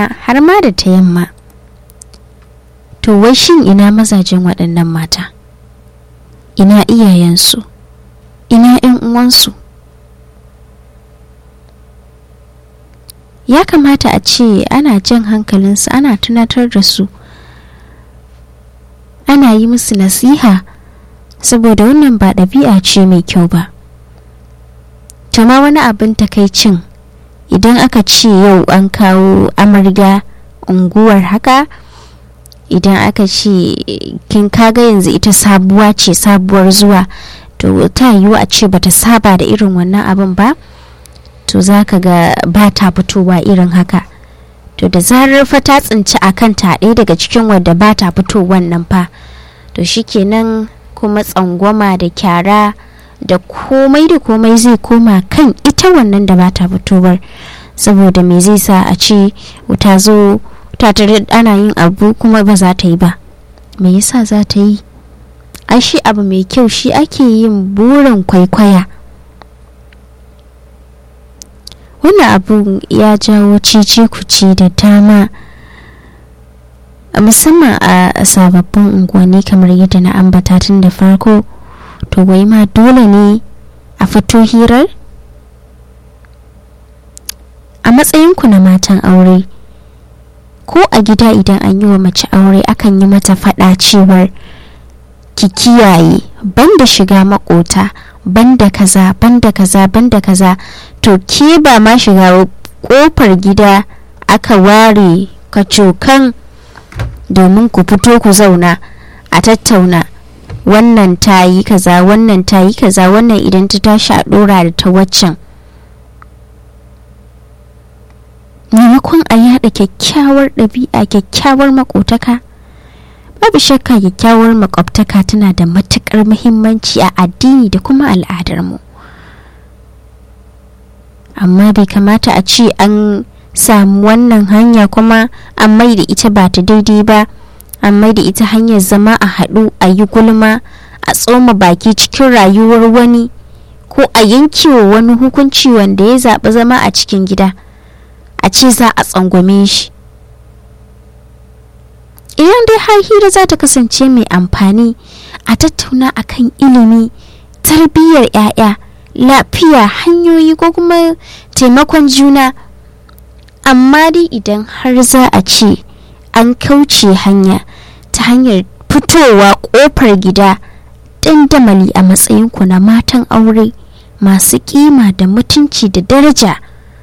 rana har ma da ta yamma to wai shin ina mazajen waɗannan mata ina iyayensu ina 'yan uwansu ya kamata a ce ana jan hankalinsu ana tunatar da su ana yi musu nasiha saboda wannan ba ɗabi'a ce mai kyau ba ma wani abin takaicin idan aka ce yau an kawo amarya unguwar haka idan aka ce kin kaga yanzu ita sabuwa ce sabuwar zuwa to ta yiwu a ce bata saba da irin wannan abin ba to za ka ga ba ta fitowa irin haka to da zarar fa ta tsinci a kanta ɗaya daga cikin wadda ba ta fitowan nan fa to shikenan kuma tsangwama da kyara da komai da komai zai koma kan ita wannan da ba ta fitowar saboda me zai sa a ce ta zo ta tare ana yin abu kuma ba za ta yi ba me yasa za ta yi ai shi abu mai kyau shi ake yin burin kwaikwaya wannan abu ya jawo cice kuce da dama musamman a sababbin unguwanni kamar yadda na ambata tun da farko to wai ma dole ne a fito hirar a matsayinku na matan aure ko a gida idan an yi wa mace aure akan yi mata faɗa cewar ki kiyaye banda shiga makota banda kaza banda kaza banda kaza to ke ba ma shiga kofar gida aka ware kacokan domin ku fito ku zauna a tattauna wannan ta yi kaza wannan ta yi kaza wannan idan ta tashi a dora da ta waccan maimakon a yada kyakkyawar ɗabi'a kyakkyawar makotaka babu shakka kyakkyawar makwabtaka tana da matukar muhimmanci a addini da kuma al'adarmu amma bai kamata a ce an samu wannan hanya kuma an mai da ita ba ta daidai ba an mai da ita hanyar zama a haɗu a yi gulma a tsoma baki cikin rayuwar wani ko a yankewa wani hukunci wanda ya zaɓi zama a cikin gida a ce za a tsangwame shi idan dai har hira za ta kasance mai amfani a tattauna akan ilimi tarbiyyar 'ya'ya lafiya hanyoyi ko kuma taimakon juna amma dai idan har za a ce an kauce hanya ta hanyar fitowa kofar gida dandamali a matsayinku na matan aure masu kima da mutunci da daraja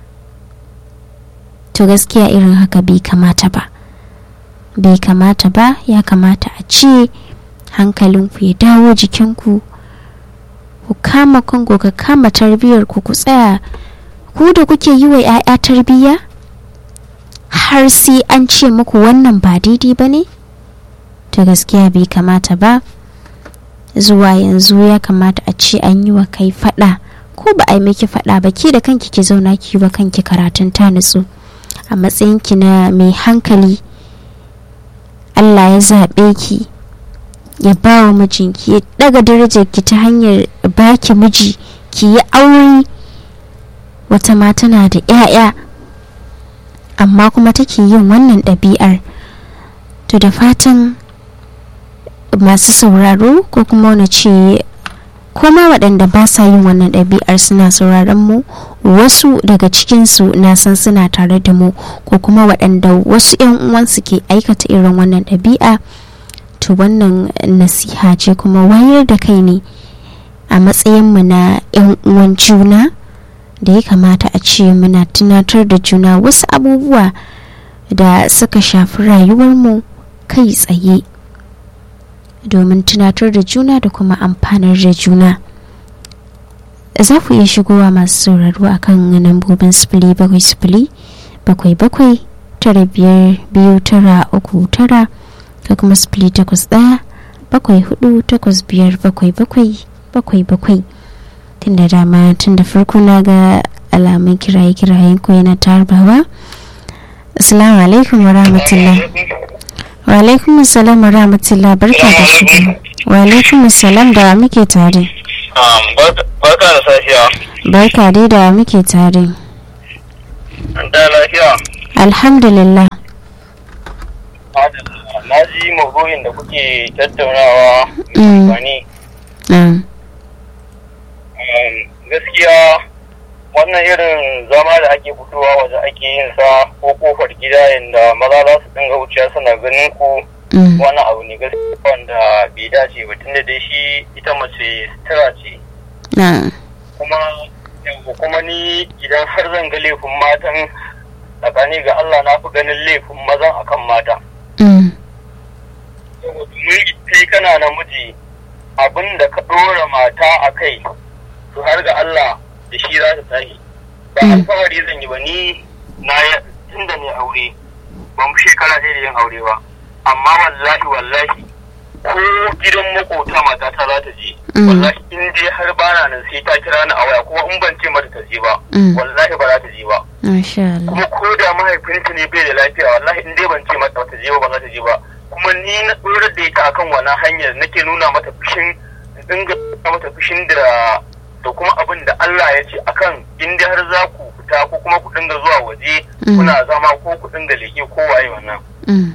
to gaskiya irin haka bai kamata ba bai kamata ba ya kamata a ce hankalinku ya dawo jikinku ku kama kanku ka kama tarbiyyar ku ku tsaya ku da kuke yi wa 'ya'ya tarbiyya har sai an ce muku wannan ba daidai ba ne to gaskiya bai kamata ba zuwa yanzu ya kamata a ce an yi wa kai fada ko ba a yi miki fada ba ke da kanki ki zauna ki wa kanki karatun ta nutsu a matsayinki na mai hankali Allah ya zaɓe ki ya ba wa mijinki ya daga darajar ki ta hanyar baki miji ki yi aure wata ma tana da 'ya'ya amma kuma take yin wannan ɗabi'ar to da fatan masu sauraro ko kuma wani ce koma waɗanda ba sa yin wannan ɗabi'ar suna sauraron mu wasu daga cikinsu na san suna tare da mu ko kuma waɗanda wasu 'yan uwansu ke aikata irin wannan ɗabi'a to wannan nasiha ce kuma wayar da kai ne a matsayinmu na 'yan uwan juna da ya kamata a ce muna tunatar da juna wasu abubuwa da suka shafi rayuwarmu kai tsaye domin tunatar da juna da kuma amfanar da juna za ku iya shigowa masu sauraro a kan lambobin sifili bakwai sifili bakwai bakwai tara biyar biyu tara uku tara da kuma sifili takwas ɗaya bakwai hudu takwas biyar bakwai bakwai bakwai bakwai tun da dama tun da farko na ga alamun kiraye kirayen ko yana tarbawa assalamu alaikum wa rahmatullah wa alaikum assalam wa rahmatullah barka da shigo wa alaikum assalam da muke tare barka da safiya barka dai da muke tare da lafiya alhamdulillah na ji maudu'in da kuke tattaunawa Mm. wani na'am gaskiya wannan irin zama da ake fitowa waje ake yin sa ko kofar gida inda maza za su dinga wuciya suna ganin ku Mm. wani abu ne gaskiya wanda bai dace ba tunda dai shi ita mace sutura ce na'am kuma yanzu kuma ni idan har zan ga laifin matan tsakani ga Allah na fi ganin laifin mazan akan mata Mm. domin kai kana namiji abin da ka ɗora mata a kai to har ga Allah da shi za ta tashi ba Mm. alfahari zan yi ba ni na ya tun da ne aure ba mu shekara ɗaya da yin aure ba amma wallahi wallahi ko gidan makota mata ta za ta je Mm. wallahi in dai har bana nan sai ta kira ni a waya kuma in ban ce mata ta je ba Mm. wallahi ba za ta je ba masha Allah kuma ko da mahaifinta ne bai da lafiya wallahi in dai ban ce mata ta je ba ba za ta je ba kuma ni na tsorar da ita akan wannan hanyar nake nuna mata fushin dinga nuna mata fushin da da kuma abin da Allah ya ce akan in dai har za ku fita ko kuma ku dinga zuwa waje Mm. kuna zama ko ku dinga leke ko waye wannan Mm.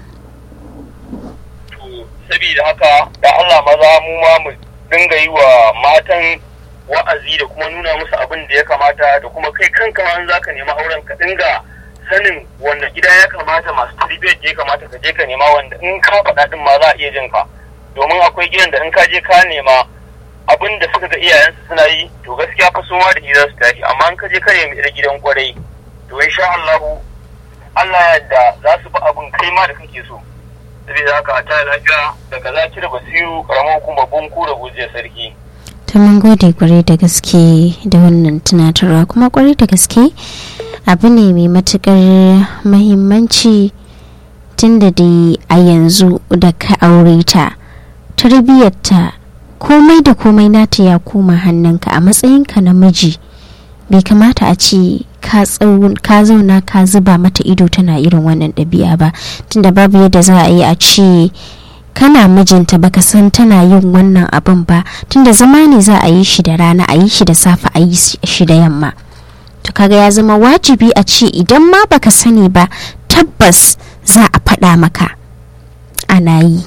to saboda haka da Allah maza mu ma mu dinga yi wa matan wa'azi da kuma nuna musu abin da ya kamata da kuma kai kanka ma in zaka nema auren ka dinga sanin wanda gida ya kamata masu tarbiyyar da ya kamata ka je ka nema wanda in ka faɗa din ma za a iya jin ka domin akwai gidan da in ka je ka nema abin da suka ga iyayensu suna yi to gaskiya fa su ma da shi za su tashi amma in ka je ka nemi irin gidan kwarai to insha Allah Allah ya yarda za su bi abin kai ma da kake so saboda haka a ta lafiya daga zaki da basiru karamar hukumar bunku da gujiyar sarki ta mun gode kwarai da gaske da wannan tunatarwa kuma kwarai da gaske abu ne mai matukar mahimmanci tunda dai a yanzu da ka aure ta tarbiyyarta komai da komai nata ya koma hannunka a matsayinka na miji bai kamata a ce ka tsau- ka zauna ka zuba mata ido tana irin wannan ɗabi'a ba tunda babu yadda za a yi a ce kana mijinta baka san tana yin wannan abin ba tunda zama ne za a yi shi da rana a yi shi da safe a yi shi da yamma to kaga ya zama wajibi a ce idan ma baka sani ba tabbas za a faɗa maka ana yi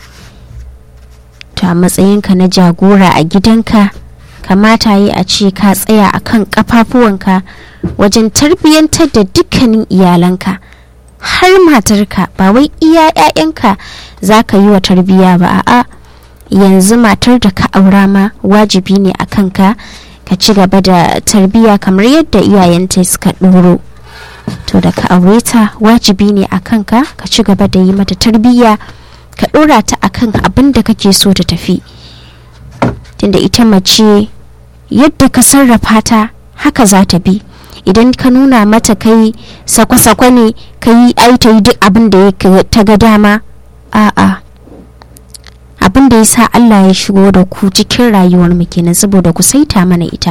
to a matsayinka na jagora a gidanka kamata yi a ce ka tsaya a kan ƙafafuwanka wajen tarbiyyantar da dukkanin iyalanka har matarka ba wai iya 'ya'yanka za ka yi wa tarbiyya ba a'a yanzu matar da ka aura ma wajibi ne a kanka ka ci gaba da tarbiyya kamar yadda iyayenta suka ɗoro to da ka aure ta wajibi ne a kanka ka ci gaba da yi mata tarbiyya ka ɗora ta akan abin da kake so ta tafi tunda ita mace yadda ka sarrafa ta haka za ta bi idan ka nuna mata kai sakwa-sakwa ne ka yi aita yi duk abin da ya ta ga dama a'a abin da ya sa Allah ya shigo da ku cikin rayuwar mu kenan saboda ku saita mana ita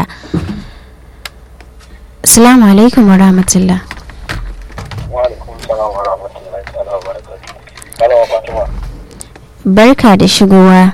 assalamu alaikum wa rahmatullah wa alaikum salam wa rahmatullahi ta'ala wa barakatuh malama fatima barka da shigowa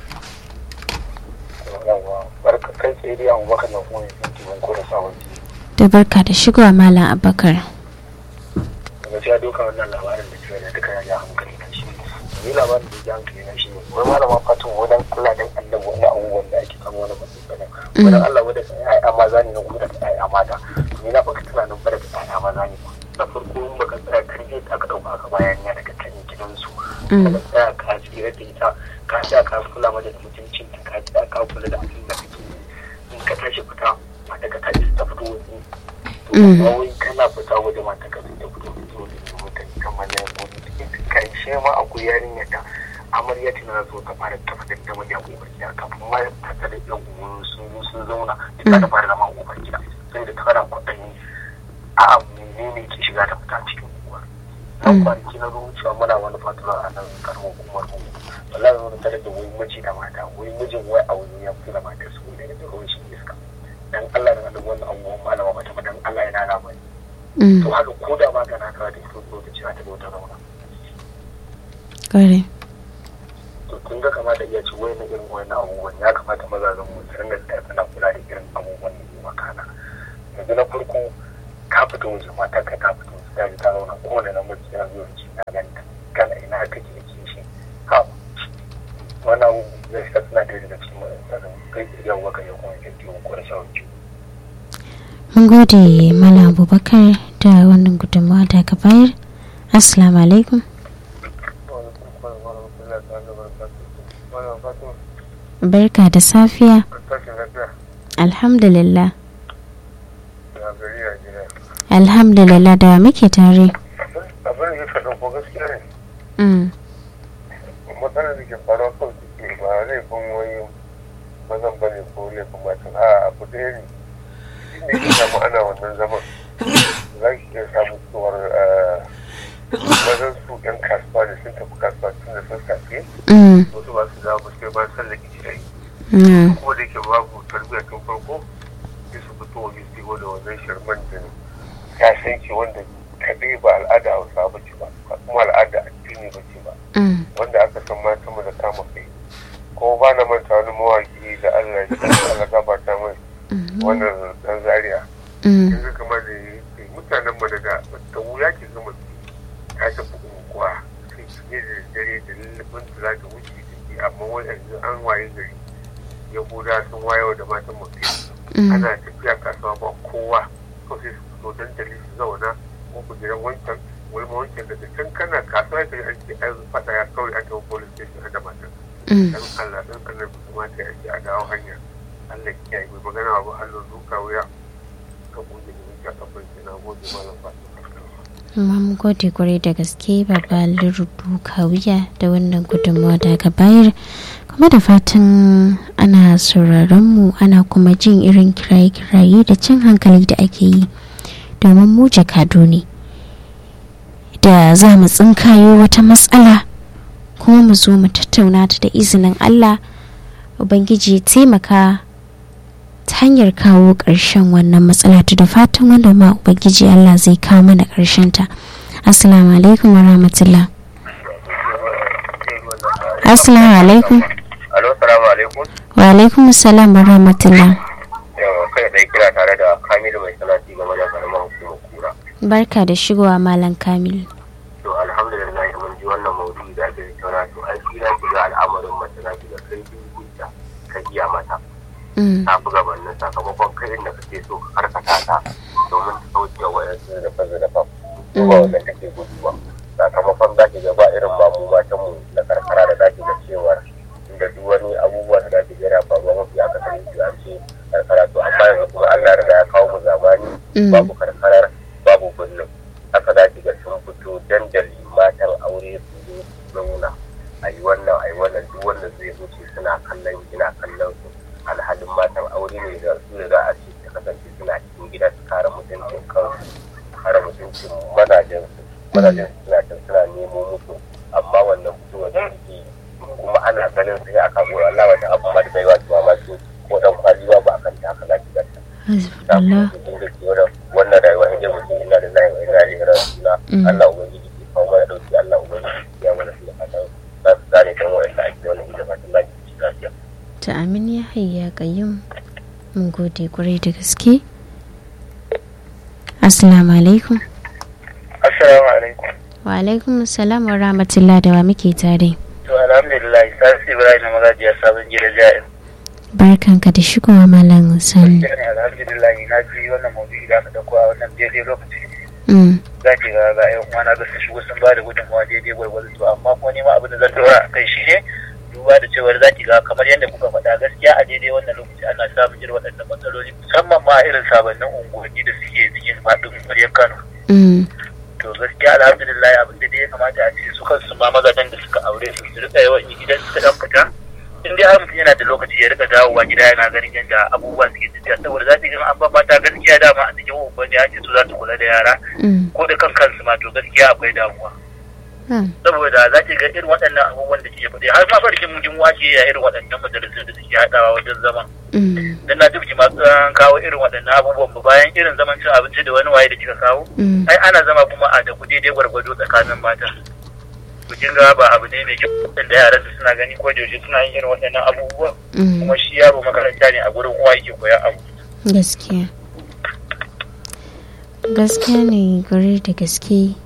yawa barka kai tsaye dai abubakar na kuma yin tibin ko da sabon da barka da shigowa malam abakar gaskiya duka wannan labarin da ke da duka ya ja hankali na shi ni labarin da ya ja hankali na shi ne wai malama fatima wadan Allah dan annabi wani abubuwan da ake kama wani matsayin wadan Allah wadda ka ya'ya maza ne na kuma da ya'ya mata ni na baka tunanin ba da ya'ya maza ne na farko in baka tsaya karfe ta ka dauka ka bayan ya daga kan gidansu ka tsaya ka tsira da ita ka tsaya ka kula mata da mutuncin ta ka tsaya ka kula da abin da kake in ka tashi fita mata ka tashi ta fito waje to ba wai kana fita waje mata ka ta fito waje waje ne mutane kamar na yanzu cikin karshe ma akwai yarinya ta amarya tana so ta fara tabbatar da miji a kofar gida kafin ma ta tare da uwan sun zo sun zauna ta ta fara zama a kofar gida sai da ta fara kwaɗanyi a menene ke shiga ta fita cikin uwa nan kwanaki na zuciya muna wani fatura a nan karamar hukumar mu wallahi wani tare da wai miji da mata wai mijin wai a wani ya fito da matar su ne da ruwan shi iska dan Allah da Allah wannan abubuwan malama mata dan Allah ya nana mai to haka ko da magana ka da ita lokaci za ta zo ta zauna kare to kun ga kamata iya ci wani irin wani abubuwan ya kamata mazajen mu su ringa tsaya suna kula da irin abubuwan da ke makana yanzu na farko ka fito waje mata ka ta fito waje ta ji ta zauna kowane namiji yana zuwa ci na ganta kana ina kake da kishi ha wannan abu zai sa suna da daga cikin matsalar kai yawwa kan yau kuma kyanti ko da shawarci mun gode malam abubakar da wannan gudunmawa da ka bayar assalamu alaikum barka da safiya alhamdulillah alhamdulillah da muke tare abin da ya faɗin ko gaskiya ne Mm, matsalar da ke faruwa kawai suke ba laifin wani mazan bane ko laifin matan a abu ɗaya ne inda ya samu ana wannan zaman za ki iya samu cewar mazan su yan kasuwa da sun tafi kasuwa tun da sun safe mm, wasu ba su dawo ba sai ba san da kici yayi mm, kuma da ke babu tarbiyya tun farko sai su fito waje su yi da wannan shirman da ya san ki wanda kaɗai ba al'ada hausa ba ce ba kuma al'ada addini ba ce ba mm, wanda aka san mata mu da kama kai ko ba na manta wani mawaki da Allah ya ji Allah gabata mai mm, wannan dan zaria mm, yanzu kamar da ya mutanen mu daga da wuya ke gama ta tafi unguwa sai ki ne da dare da lullubin da za ta wuce da ke amma wai yanzu an waye gari yahuda sun wayewa da matan mu kai mm, ana tafiya kasuwa ba kowa to sai su fito dandali su zauna ko ku gidan wancan wani ma wancan daga can kana kasuwa ya kai ake an faɗa ya kawai an tafi police station da matan mm. dan Allah dan Allah ku kuma ta ake a dawo hanya Allah ya yi magana ba Allah duka wuya ka goge da wuce ka bai na goge malam Fatima mun gode kwarai da gaske baba lirudu kawiya da wannan gudunmawa da aka bayar kuma da fatan ana sauraron mu ana kuma jin irin kiraye-kiraye da cin hankali da ake yi domin mu jakadu ne da za mu tsinkayo wata matsala kuma mu zo mu tattauna ta da izinin allah ubangiji ya taimaka ta hanyar kawo ƙarshen wannan matsala ta da fatan wanda ma ubangiji Allah zai kawo mana ƙarshen ta assalamu alaikum wa rahmatullah assalamu alaikum Alo salamu alaikum wa alaikum assalam wa rahmatullah yawa kai dai kira tare da Kamilu mai salati game da karamar hukumar kura barka da shigowa malam kamil to alhamdulillah mun ji wannan maudu'i da ake tattauna to an tsira ki ga al'amarin mace za ki ga kai dinkinta ka iya mata Mm, ta fi gabanin sakamakon kai inda kake so ka karkata ta domin ta kauce wa yanzu da fasa da fam ko ba wanda take gudu ba sakamakon za ki ga ba irin mamu matan mu na karkara da za ki ga cewar inda duk wani abubuwa da za ki ga yana faruwa mafi akasari su an ce karkara to amma yanzu kuma Allah ya riga ya kawo mu zamani mm, babu karkarar babu birnin haka za ki ga sun fito dandali matan aure su zo su zauna a yi wannan a yi wannan duk wanda zai wuce suna kallon ina kallon su alhalin matan aure ne da su da za a ce ta kasance suna cikin gida su kare mutuncin kansu kare mutuncin mazajen su mazajen su suna can suna nemo musu amma wannan fitowar da suke yi kuma ana ganin sai a kago Allah wata abu ma da bai wato mamaki ko dan kwali ba ba kan ta haka za ki ga ta hasbunallah wannan rayuwa in mutum ina da layin ina da hira suna Mm. Allah ubangiji ke kawo mana dauki Allah ubangiji ya mana su da fatan za su gane kan wa'anda ake wannan hidima fatan lafiya ci lafiya ta amin ya hayya kayyum mun gode kwarai da gaske assalamu alaikum assalamu alaikum wa alaikum assalam wa rahmatullah da wa muke tare to alhamdulillah sasi ibrahim magajiya sabon gidan ja'in barkanka da shigowa malam sani ne alhamdulillah na ji wannan maudu'i da aka dauko a wannan daidai lokaci Mm, za ki ga ga yan uwana da su shigo sun ba da gudunmawa daidai gwargwado to amma kuma nema abin da zan dora a kai shi ne duba da cewar za ki ga kamar yadda kuka faɗa gaskiya a daidai wannan lokaci ana samun irin waɗannan matsaloli musamman ma irin sababbin unguwanni da suke cikin faɗin ƙwaryar Kano mm, to gaskiya alhamdulillah abin da dai ya kamata a ce su kansu ma mazajen da suka aure su su rika yawan yi idan suka dan fita in dai har mutum yana da lokaci ya rika dawowa gida yana ganin yadda abubuwa suke tafiya saboda za su ga an ba mata gaskiya dama a cikin unguwanni ya ce su za su kula da yara mm, ko da kan kansu ma to gaskiya akwai damuwa ah, saboda za ki ga irin waɗannan abubuwan da ke faɗi har ma farkin mutum wace ya irin waɗannan majalisun da suke haɗawa wajen zaman mm, dan na dubci masu kawo irin waɗannan abubuwan ba bayan irin zaman cin abinci da wani waye da kika kawo mm, ai ana zama kuma a da daidai gwargwado tsakanin mata to kin ga ba abu ne mai kyau da yaran su suna gani ko da yaushe suna yin irin waɗannan abubuwa mm. kuma shi yaro makaranta ne a gurin uwa yake koyan abu gaskiya gaskiya ne gare da gaske